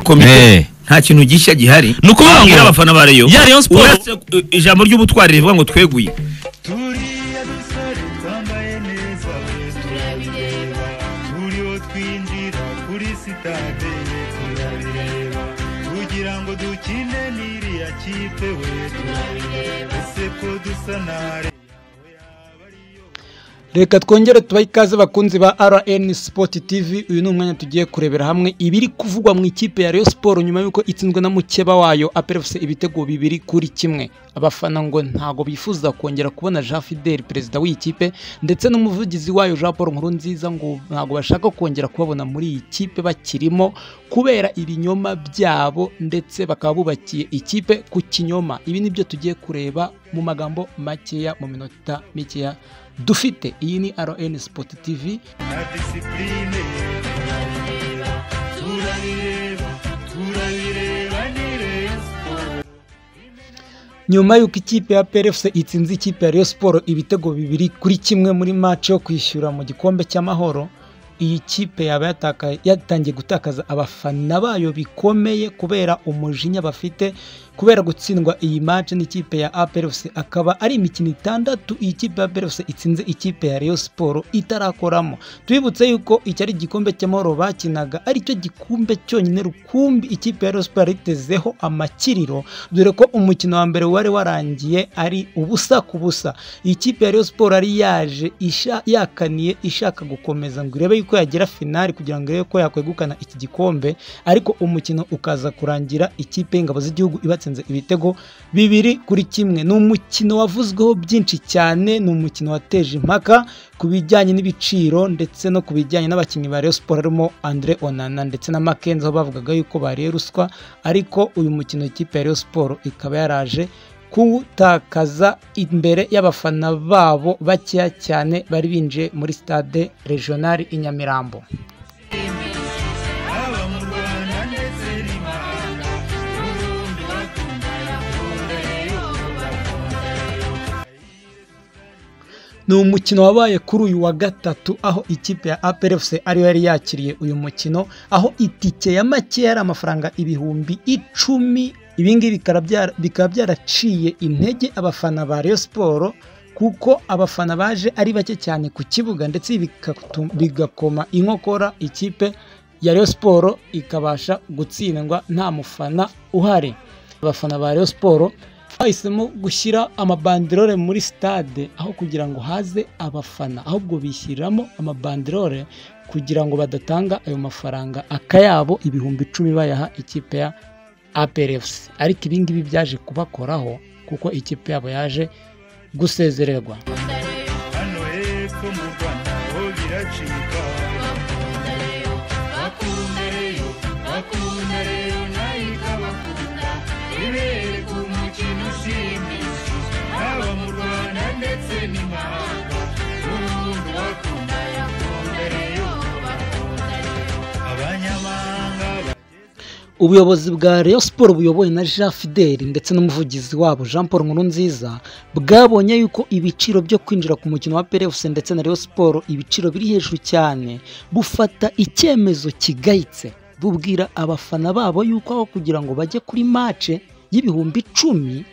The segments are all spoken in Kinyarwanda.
komite Eh. nta kintu gishya gihari Ni ukuvuga ngo- Babwira abafana ba Rayon Ya Rayon Sports- uretse uh, ijambo ry'ubutwari rivuga ngo tweguye turiya dusore twambaye neza turabireba buri wo twinjira kuri sitade turabireba kugira ngo dukine n'iriya kipe we turabireba ese ko dusa nare yawe yaba ariyo reka twongere tubahe ikaze bakunzi ba rn sport tv uyu ni umwanya tugiye kurebera hamwe ibiri kuvugwa mu ikipe ya Rayon siporo nyuma y'uko itsinzwe na mukeba wayo apelefuse ibitego bibiri kuri kimwe abafana ngo ntago bifuza kongera kubona jean fidel perezida w'iyi kipe ndetse n'umuvugizi wayo jean paul nkurunziza ngo ntago bashaka kongera kubabona muri iyi kipe bakirimo kubera ibinyoma byabo ndetse bakaba bubakiye ikipe ku kinyoma ibi nibyo tugiye kureba mu magambo makeya mu minota mikeya dufite iyi ni rn sport tv na disipurine turabireba turabireba turabireba ni Rayon Sports. nyuma y'uko ikipe ya plfc itsinze ikipe ya Rayon siporo ibitego bibiri kuri kimwe muri match yo kwishyura mu gikombe cy'amahoro iyi kipe yaba yataka- yatangiye gutakaza abafana bayo bikomeye kubera umujinya bafite kubera gutsindwa iyi match n'ikipe ya APRFC akaba ari imikino itandatu iyi kipe ya APRFC itsinze ikipe ya Rayon Sport itarakoramo tubibutse yuko iki ari igikombe cy'amahoro bakinaga aricyo gikombe cyonyine rukumbi ikipe ya Rayon Sport yaritezeho amakiriro dore ko umukino wa mbere wari warangiye ari ubusa ku busa iyi kipe ya Rayon Sport yari yaje isha- yakaniye ishaka gukomeza ngo irebe yuko yagera finali kugira ngo irebe ko yakwegukana iki gikombe ariko umukino ukaza kurangira ikipe y'ingabo z'igihugu ibatsinze ibitego bibiri kuri kimwe ni umukino wavuzweho byinshi cyane ni umukino wateje impaka ku bijyanye n'ibiciro ndetse no ku bijyanye n'abakinnyi ba Rayon Sport harimo Andre Onana ndetse na Makenzo aho bavugaga yuko bariye ruswa ariko uyu mukino ikipe ya Rayon Sport ikaba yaraje kuwutakaza imbere y'abafana babo bakeya cyane bari binjiye muri stade regionali i Nyamirambo haba mu rwanda ndetse n'imahanga ubundi bakunda bakunda yo bakunda yo ni umukino wabaye kuri uyu wa gatatu aho ikipe ya APRFC ariyo yari yakiriye uyu mukino aho itike ya make yari amafaranga ibihumbi icumi ibingibi bikaba byara- bikaba byaraciye intege abafana ba Rayon Sport kuko abafana baje ari bake cyane ku kibuga ndetse bikatu- bigakoma inkokora ikipe ya Rayon Sport ikabasha gutsindwa nta mufana uhari abafana ba Rayon Sport bahisemo gushyira amabanderore muri stade aho kugira ngo haze abafana ahubwo bishyiramo amabanderore kugira ngo badatanga ayo mafaranga akayabo ibihumbi icumi bayaha ikipe ya APRFC ariko ibi ngibi byaje kubakoraho kuko ikipe yabo yaje gusezererwa hano hepfo mu rwanda ho biracika bakunda reyo bakunda reyo nayo ikabakunda ibere ku mukino ushimishije haba mu rwanda ndetse n'imahanga ubundi bakunda bakunda reyo bakunda reyo abanyamahanga ubuyobozi bwa Rayon Sport buyobowe na Jean Fidel ndetse n'umuvugizi wabo Jean Paul Nkurunziza bwabonye yuko ibiciro byo kwinjira ku mukino wa PLFC ndetse na Rayon Sport ibiciro biri hejuru cyane bufata icyemezo kigayitse bubwira abafana babo yuko aho kugira ngo bajye kuri match y'ibihumbi icumi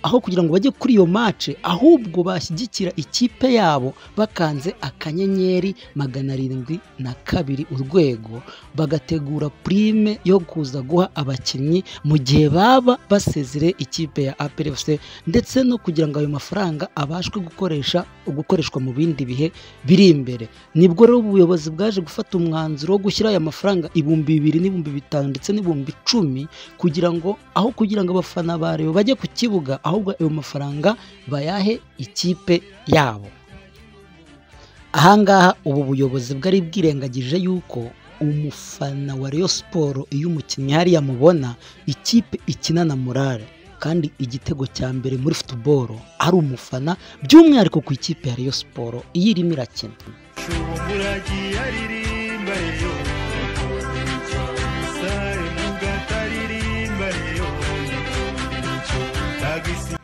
aho kugira ngo bajye kuri iyo match ahubwo bashyigikira ikipe yabo bakanze akanyenyeri magana arindwi na kabiri urwego bagategura prime yo kuza guha abakinnyi mu gihe baba basezere ikipe ya APRFC ndetse no kugira ngo ayo mafaranga abashwe gukoresha gukoreshwa mu bindi bihe biri imbere nibwo rero ubuyobozi bwaje gufata umwanzuro wo gushyira aya mafaranga ibihumbi bibiri n'ibihumbi bitanu ndetse n'ibihumbi icumi kugira ngo aho kugira ngo abafana ba Rayon bajye ku kibuga ahubwo ayo mafaranga bayahe ikipe yabo ahangaha ubu buyobozi bwari bwirengagije yuko umufana wa Rayon Sport iyo umukinnyi hariya mubona ikipe ikinana morale kandi igitego cya mbere muri football ari umufana by'umwihariko ku ikipe ya Rayon Sport iyo irimo irakina Shumuragi aririmba reyo Sare mugata aririmba reyo Tagisi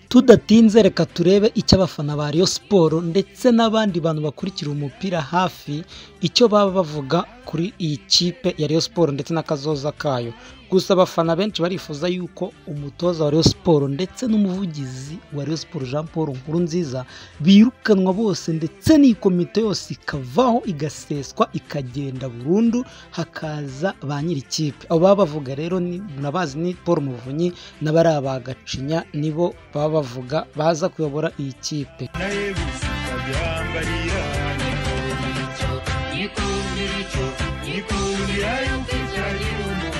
tudatinze reka turebe icyo abafana ba Rayon Sport ndetse n'abandi bantu bakurikira umupira hafi icyo baba bavuga kuri iyi kipe ya Rayon Sports ndetse n'akazoza kayo gusa abafana benshi barifuza yuko umutoza wa Rayon Sports ndetse n'umuvugizi wa Rayon Sports Jean Paul Nkurunziza birukanwa bose ndetse n'iyi komite yose ikavaho igaseswa ikagenda burundu hakaza ba nyir'ikipe abo baba bavuga rero ni nabazi ni Paul Muvunyi n'abari abagacinya nibo baba bavuga baza kuyobora iyi kipe nawe gusa ukagihambarira nyikundira icyo nyikundira icyo nyikundira yuko icyagira umuntu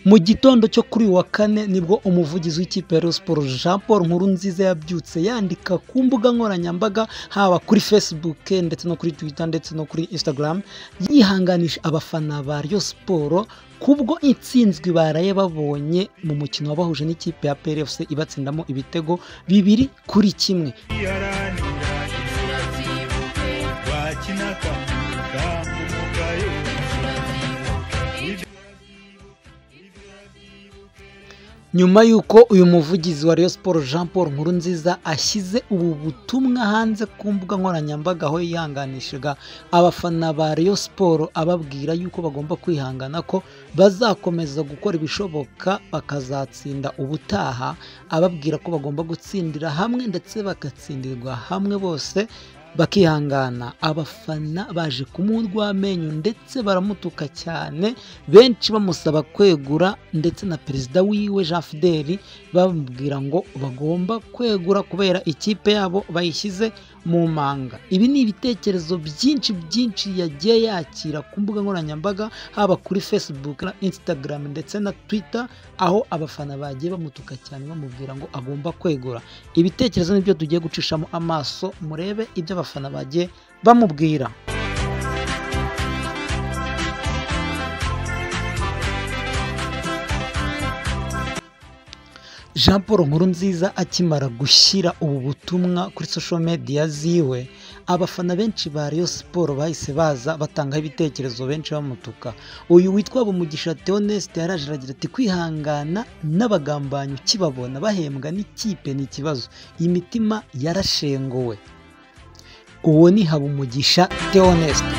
mu gitondo cyo kuri uyu wa kane nibwo umuvugizi w'ikipe ya Rayon Sports Jean Paul Nkurunziza yabyutse yandika ku mbuga nkoranyambaga haba kuri Facebook ndetse no kuri Twitter ndetse no kuri Instagram yihanganisha abafana ba Rayon Sports kubwo intsinzwi baraye babonye mu mukino wabahuje n'ikipe ya PRFC ibatsindamo ibitego bibiri kuri kimwe iharanira inzira zibuke wakina akamaro kandi umugayo inzira zibuke nyuma y'uko uyu muvugizi wa Rayon Sports Jean Paul Nkurunziza ashyize ubu butumwa hanze ku mbuga nkoranyambaga aho yihanganishaga abafana ba Rayon Sports ababwira yuko bagomba kwihangana ko bazakomeza gukora ibishoboka bakazatsinda ubutaha ababwira ko bagomba gutsindira hamwe ndetse bagatsindirwa hamwe bose bakihangana abafana baje kumurwa amenyo ndetse baramutuka cyane benshi bamusaba kwegura ndetse na perezida wiwe Jean Fidel bamubwira ngo bagomba kwegura kubera ikipe yabo bayishyize mu manga ibi ni ibitekerezo byinshi byinshi yagiye yakira ku mbuga nkoranyambaga haba kuri facebook na instagram ndetse na twitter aho abafana bagiye bamutuka cyane bamubwira ngo agomba kwegura ibitekerezo nibyo tugiye gucishamo amaso murebe ibyo abafana bagiye bamubwira jean paul nkurunziza akimara gushyira ubu butumwa kuri social media ziwe abafana benshi ba Rayon siporo bahise baza batangaho ibitekerezo benshi bamutuka uyu witwa Bumugisha Theoneste yaraje aragira ati kwihangana n'abagambanyi ukibabona bahembwa n'ikipe ni ikibazo imitima yarashenguwe uwo ni Habumugisha Theoneste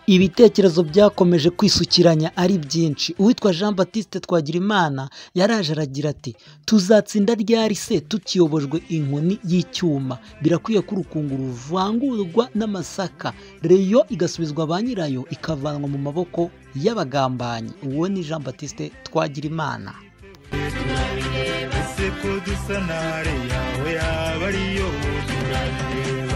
ibitekerezo byakomeje kwisukiranya ari byinshi uwitwa jean batiste twagirimana yaraje aragira ati tuzatsinda ryari se tukiyobojwe inkoni y'icyuma birakwiye ko urukungu ruvangurwa n'amasaka reyo igasubizwa ba nyirayo ikavanwa mu maboko y'abagambanyi uwo ni jean batiste twagirimana ese ko dusa nare yawe yaba ariyo turabireba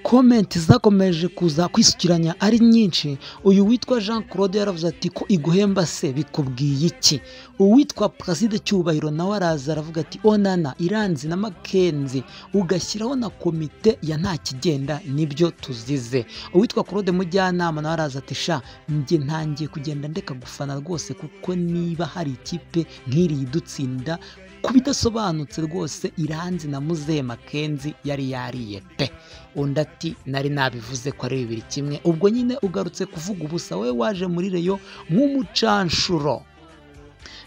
komenti zakomeje kuza kwisukiranya ari nyinshi uyu witwa jean claude yaravuze ati ko iguhemba se bikubwiye iki uwitwa perezida cyubahiro nawe araza aravuga ati onana iranzi na makenzi ugashyiraho na komite ya nta kigenda nibyo tuzize uwitwa claude mujyanama nawe araza ati sha njye ntangiye kugenda ndeka gufana rwose kuko niba hari ikipe nk'iri idutsinda ku bidasobanutse rwose iranzi na muzehe makenzi yari yariye pe undi ati nari nabivuze ko ari bibiri kimwe ubwo nyine ugarutse kuvuga ubusa we waje muri reyo nk'umucanshuro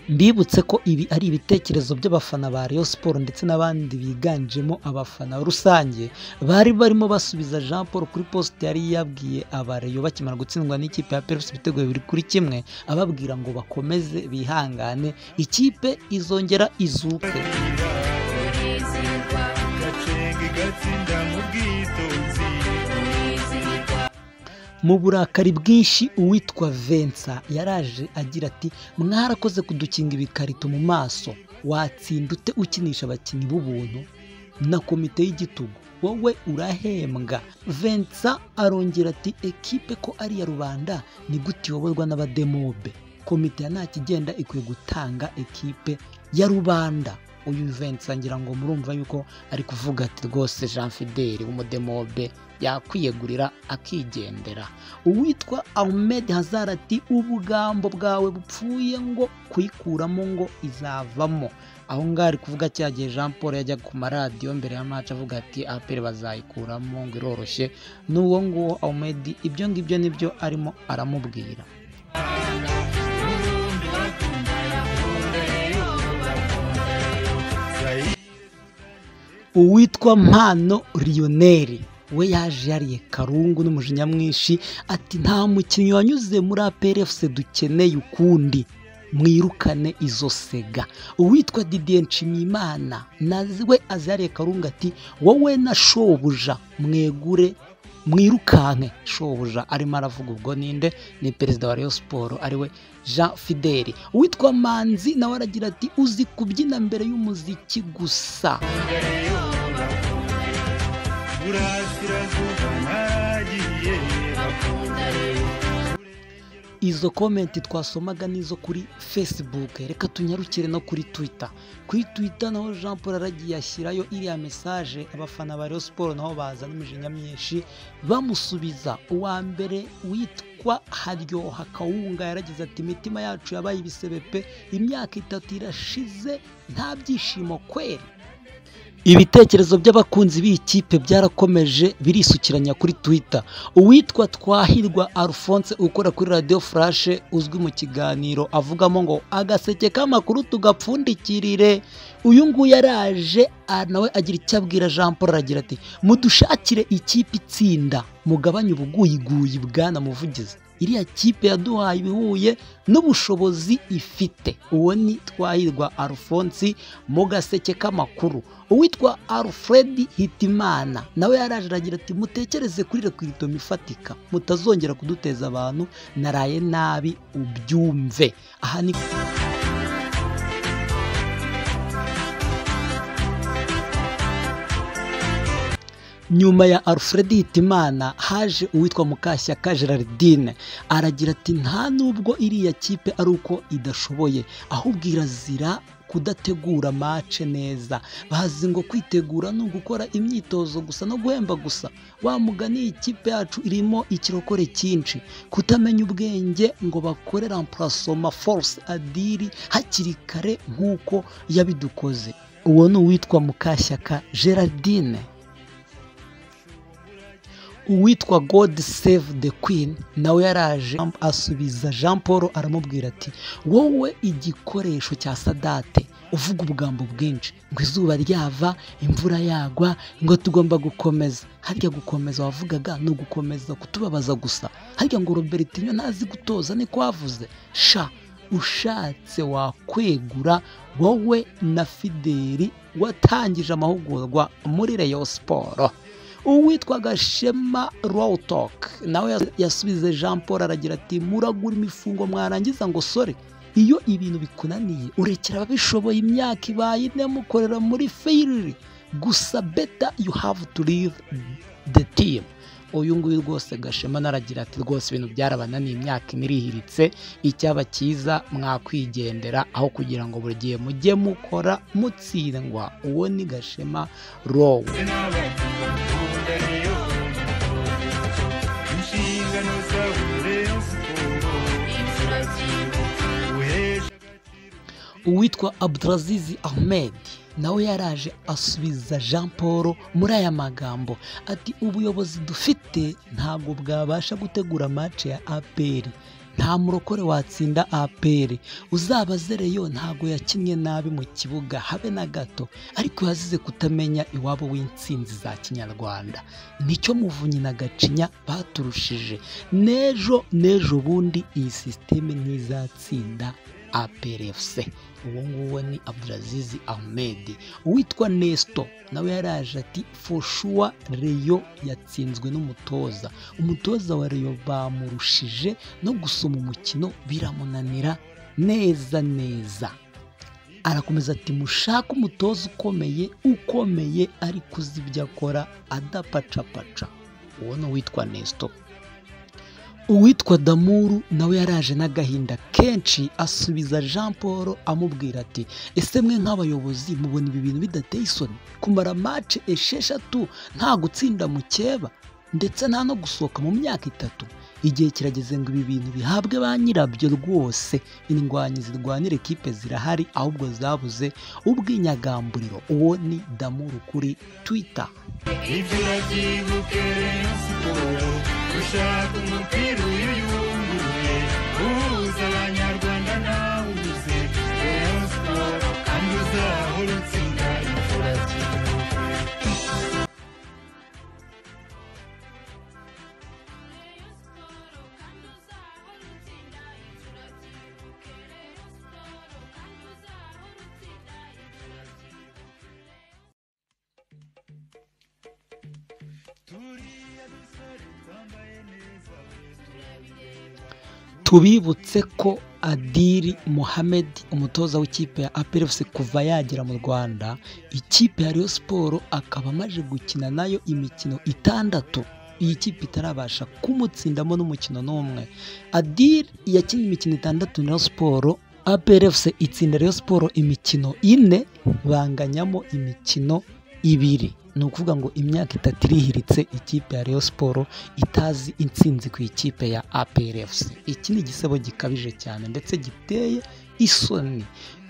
mbibutse ko ibi ari ibitekerezo by'abafana ba Rayon Sports ndetse n'abandi biganjemo abafana rusange bari barimo basubiza Jean Paul kuri post yari yabwiye abareyo bakimara gutsindwa n'ikipe ya Perus ibitego bibiri kuri kimwe ababwira ngo bakomeze bihangane ikipe izongera izuke gacenga igatsinda mu bwitonzi mu burakari bwinshi uwitwa vensa yaraje agira ati mwarakoze kudukinga ibikarito mu maso watsinda ute ukinisha abakinnyi b'ubuntu na komite y'igitugu wowe urahembwa vensa arongera ati ekipe ko ari iya rubanda ni gute iyoborwa n'abademobe komite ya nta kigenda ikwiye gutanga ekipe ya rubanda uyu vensa ngira ngo murumva yuko ari kuvuga ati rwose jean fideli w'umudemobe yakwiyegurira akigendera uwitwa ahmed hazard ati ubugambo bwawe bupfuye ngo kuyikuramo ngo izavamo aho ngaho ari kuvuga cya gihe jean paul yajyaga ku maradiyo mbere ya maci avuga ati aperi bazayikuramo ngo iroroshye n'uwo nguwo ahmed ibyo ngibyo nibyo arimo aramubwira ubundi bakundana ukunde yo bakundana uwitwa mpano Lionel we yaje yariye karungu n'umujinya mwinshi ati nta mukinnyi wanyuze muri APRFC dukeneye ukundi mwirukane izo sega uwitwa Didier Nshimiyimana nawe azariye karungu ati wowe na shobuja mwegure mwirukanke shobuja arimo aravuga ubwo ninde ni perezida wa Rayon Sport ariwe Jean Fideli uwitwa Manzi nawe aragira ati uzi kubyina mbere y'umuziki gusa burasirazuba nagiye bakunda izo komenti twasomaga n'izo kuri facebook reka tunyarukire no kuri twitter kuri twitter naho jean paul aragiye ashyirayo iriya mesaje abafana ba Rayon Sport naho baza n'imijinya myinshi bamusubiza uwa mbere witwa haryoha kawunga yaragize ati imitima yacu yabaye ibisebe pe imyaka itatu irashize nta byishimo kweri ibitekerezo by'abakunzi b'iyi kipe byarakomeje birisukiranya kuri twitter uwitwa twahirwa alphonse ukora kuri radio flash uzwi mu kiganiro avugamo ngo agaseke k'amakuru tugapfundikirire uyu nguyu yaraje ah, nawe agira icyo abwira jean paul aragira ati mudushakire ikipe itsinda mugabanye ubuguyiguyi bwana muvugizi iriya kipe yaduhaye ibihuye n'ubushobozi ifite uwo ni twahirwa alphonse mu gaseke k'amakuru uwitwa alfred hitimana nawe yaraje aragira ati mutekereze kuri rekwiritomo ifatika mutazongera kuduteza abantu naraye nabi ubyumve aha ni nyuma ya alfred hitimana haje uwitwa mukashyaka gerardine aragira ati nta nubwo iriya kipe ari uko idashoboye ahubwo irazira kudategura mace neza bazi ngo kwitegura ni ugukora imyitozo gusa no guhemba gusa wa mugani iyi kipe yacu irimo ikirokore cyinshi kutamenya ubwenge ngo bakore remplacement force adiri hakiri kare nk'uko yabidukoze uwo ni uwitwa mukashyaka gerardine uwitwa god save the queen nawe yaraje asubiza jean paul aramubwira ati wowe igikoresho cya sadate uvuga ubugambo bwinshi ngo izuba ryava imvura yagwa ngo tugomba gukomeza harya gukomeza wavugaga ni ugukomeza kutubabaza gusa harya ngo robertinyo ntazi gutoza niko wavuze sha ushatse wakwegura wowe na fideli watangije amahugurwa muri reyo siporo uwitwa gashema rawutoke nawe yasubize jean paul aragira ati muragura imifungo mwarangiza ngo sore iyo ibintu bikunaniye urekera ababishoboye imyaka ibaye ine mukorera muri feyiriri gusa beta you have to leave the team uyu nguyu rwose gashema naragira ati rwose ibintu byarabananiye imyaka ine irihiritse icyaba cyiza mwakwigendera aho kugira ngo buri gihe mujye mukora mutsindwa uwo ni gashema rowe inshingano zawe rero siporo imvura y'ubuheje uwitwa abdurazizi ahmed nawe yaraje asubiza jean paul muri aya magambo ati ubuyobozi dufite ntabwo bwabasha gutegura mace ya apr nta murokore watsinda apr uzabaze reyo ntabwo yakinnye nabi mu kibuga habe na gato ariko yazize kutamenya iwabo w'insinzi za kinyarwanda nicyo muvunyi na gacinya baturushije n'ejo n'ejo bundi iyi sisiteme ntizatsinda APRFC uwo nguwo ni Abdulaziz Ahmed uwitwa Nesto nawe yaraje ati for sure Reyo yatsinzwe n'umutoza umutoza wa Reyo bamurushije no gusoma umukino biramunanira neza neza arakomeza ati mushake umutoza ukomeye ukomeye ariko uzi ibyo akora adapacapaca uwo ni uwitwa Nesto uwitwa damuru nawe yaraje n'agahinda kenshi asubiza jean paul amubwira ati ese mwe nk'abayobozi mubona ibi bintu bidateye isoni kumara mace esheshatu nta gutsinda mukeba ndetse nta no gusohoka mu myaka itatu igihe kirageze ngo ibi bintu bihabwe ba nyirabyo rwose indwanyi zirwanira ekipe zirahari ahubwo zabuze ubw'inyagamburiro uwo ni damuru kuri twitter ibyo urabyibuke rero siporo ushaka umupira uyu yunguruye uhuza abanyarwanda nawe ubuze rero siporo kandi uzahora utsinda imvura y'ubuheje tubibutse ko adiri Mohamed umutoza w'ikipe ya apelefuse kuva yagera mu rwanda ikipe ya Rayon siporo akaba amaze gukina nayo imikino itandatu iyi kipe itarabasha kumutsindamo n'umukino n'umwe adiri yakinnye imikino itandatu na Rayon siporo apelefuse itsinda Rayon siporo imikino ine banganyamo imikino ibiri ni ukuvuga ngo imyaka itatu irihiritse ikipe ya Rayon siporo itazi intsinzi ku ikipe ya APRFC iki ni igisebo gikabije cyane ndetse giteye isoni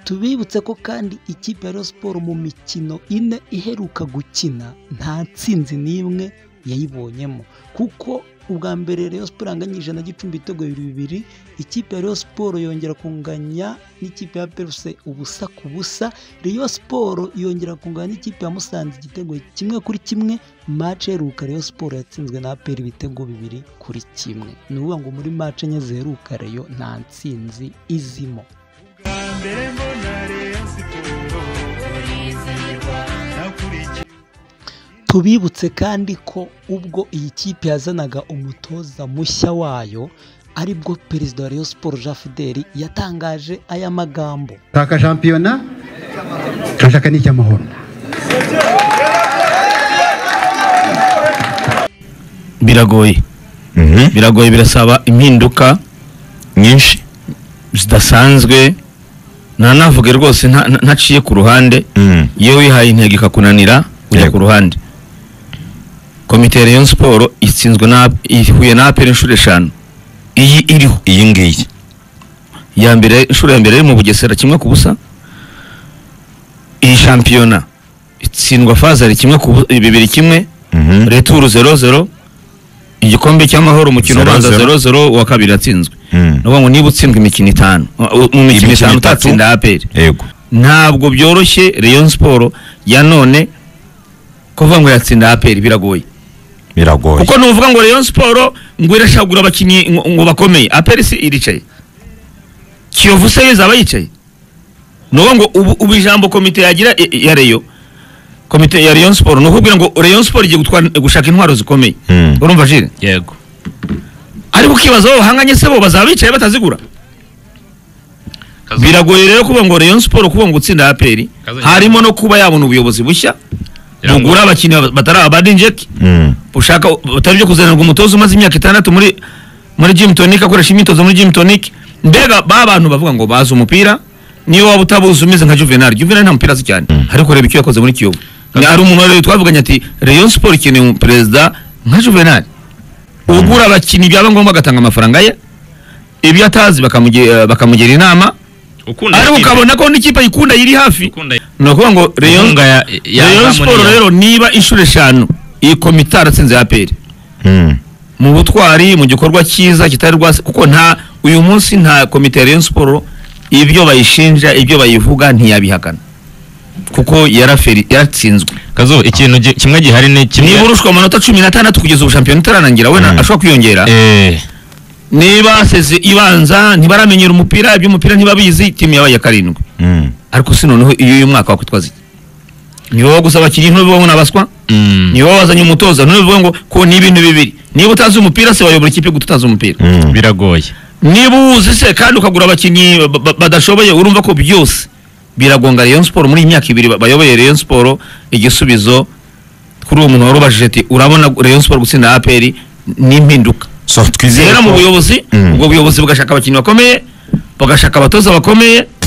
tubibutse ko kandi ikipe ya Rayon siporo mu mikino ine iheruka gukina nta ntsinzi n'imwe yayibonyemo kuko ubwa mbere Rayon siporo yanganyije na gicumbi ibitego bibiri ikipe ya Rayon siporo yongera kunganya n'ikipe ya APRFC ubusa ku busa Rayon siporo yongera kunganya n'ikipe ya Musanze igitego kimwe kuri kimwe mace iheruka Rayon siporo yatsinzwe na APR ibitego bibiri kuri kimwe ni ukuvuga ngo muri mace enye ziheruka Rayon nta ntsinzi izimo mbere mbona Rayon siporo urizihirwa nakurikiye tubibutse kandi ko ubwo iyi kipe yazanaga umutoza mushya wayo aribwo perezida wa Rayon Sports Jean Fideli yatangaje aya magambo taka shampiyona turashaka n'icyamahoro biragoye biragoye birasaba impinduka nyinshi zidasanzwe ntanavuge rwose nta- nta- ntaciye ku ruhande iyo wihaye intego ikakunanira ujya Yego. ku ruhande komite ya Rayon siporo itsinzwe na ihuye na aperi inshuro eshanu iyi iriho iyi ngiyi iya mbere inshuro ya mbere yari mu bugesera kimwe ku busa iyi shampiyona itsindwa fazari kimwe ku bu- bibiri kimwe Mhm. returu zero zero igikombe cy'amahoro umukino Zero ubanza zero. zero zero uwa kabiri yatsinzwe Mm. ni ukuvuga ngo niba utsindwa imikino itanu uh, mu mikino Imikino itanu itatu. utatsinda aperi yego ntabwo byoroshye Rayon siporo ya none kuvuga ngo yatsinda aperi biragoye biragoye kuko nuvuga ngo Rayon siporo ngo irashagura abakinnyi ngo- ngo bakomeye aperi si iricaye kiyovu se yeza abayicaye ni ukuvuga ngo ubu, ubu ijambo komite yagira i- i- ya Rayon komite ya Rayon siporo ni ukubwira ngo Rayon siporo igiye gutwara- gushaka intwaro zikomeye Mm. urumva jire yego ariko ukibaza aho bahanganye se bo bazaba bicaye batazigura Kazo- biragoye rero kuvuga ngo Rayon Sport kuvuga ngo utsinda APR Kazo- harimo no kuba yabona ubuyobozi bushya Yego. bugura abakinnyi batari abadinjeki Mm. ushaka utari byo kuzanirwa umutoza umaze imyaka itandatu muri muri gym tonic akoresha imyitozo muri gym tonic mbega ba bantu bavuga ngo bazi umupira niyo waba utabuzi umeze nka Juvenal Juvenal nta mupira azi cyane ariko reba icyo yakoze muri Kiyovu Ni- hari umuntu rero twavuganye ati Rayon Sport ikeneye perezida nka Juvenal ugura abakinnyi byaba ngombwa agatanga amafaranga ye ibyo atazi bakamugira bakamugira inama ukunda ariko ikipe, ukabona ko n'ikipe ayikunda yiri hafi ukunda ni ukuvuga ngo Rayon Inkunga ya- ya Rayon Harmony Sport ya- rero niba inshuro eshanu iyi komite yaratsinze APR Mm. mu butwari mu gikorwa cyiza kitari rwase kuko nta uyu munsi nta komite ya Rayon Sport ibyo bayishinja ibyo bayivuga ntiyabihakana kuko yaraferi yaratsinzwe kazo ikintu gi- kimwe gihari ni kimwe niba urushwa amanota cumi n'atandatu kugeza ubu shampiyona itararangira we Mm. ashobora kwiyongera eh niba aseze ibanza ntibaramenyera umupira iby'umupira ntibabizi timu yabaye iya karindwi Mm. ariko si noneho iyo uyu mwaka wakwitwaza iki ni wowe gusa abakinnyi ntubibaho n'abaswa mm, ni wowe wazanye umutoza ntubivuge ngo ko ni ibintu bibiri niba utazi umupira se wayobora ikipe gute utazi umupira Mm. biragoye niba uwuzi se kandi ukagura abakinnyi ba- ba- badashoboye urumva ko byose biragonga Rayon Sport muri iyi myaka ibiri ba- bayoboye Rayon Sport igisubizo kuri uwo muntu warubajije ati urabona Rayon Sport gutsinda APR n'impinduka so twizere zera mu ko- buyobozi Mm. ubwo buyobozi bugashaka abakinnyi bakomeye bagashaka abatoza bakomeye